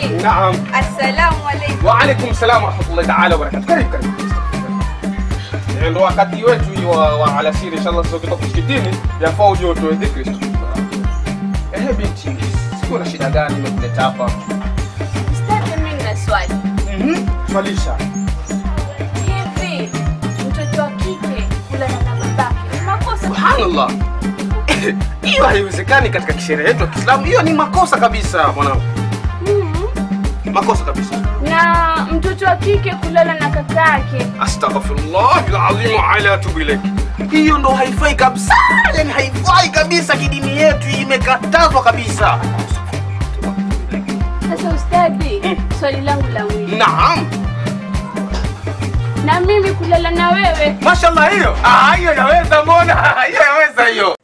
Ustadhi. Naam. Assalamu alaikum. Wa alaikum salam wa rahmatullahi ta'ala wa barakatuh. Karibu karibu. Eh, Ndo wakati wetu hii wa, wa alasiri inshallah sio kutoka msikitini yafaa uje utoe dhikri. Eh binti, siko na shida gani imekuleta hapa? Ustadhi, mimi nina swali. Mhm. Swalisha. Hivi mtoto wa kike kulala na babake ni makosa? Subhanallah. Hiyo haiwezekani katika kisheria yetu ya Kiislamu. Hiyo ni makosa kabisa mwanangu. Mhm. Makosa kabisa. Na mtoto wa kike kulala na kaka yake Astaghfirullah alazim wa ala atubu ilaik. Hiyo ndo haifai kabisa, yani haifai kabisa kidini yetu, imekatazwa kabisa. Sasa ustadhi, swali langu la mwisho, Naam, na mimi kulala na wewe mashallah, hiyo ah, hiyo yaweza, mbona hiyo yaweza hiyo.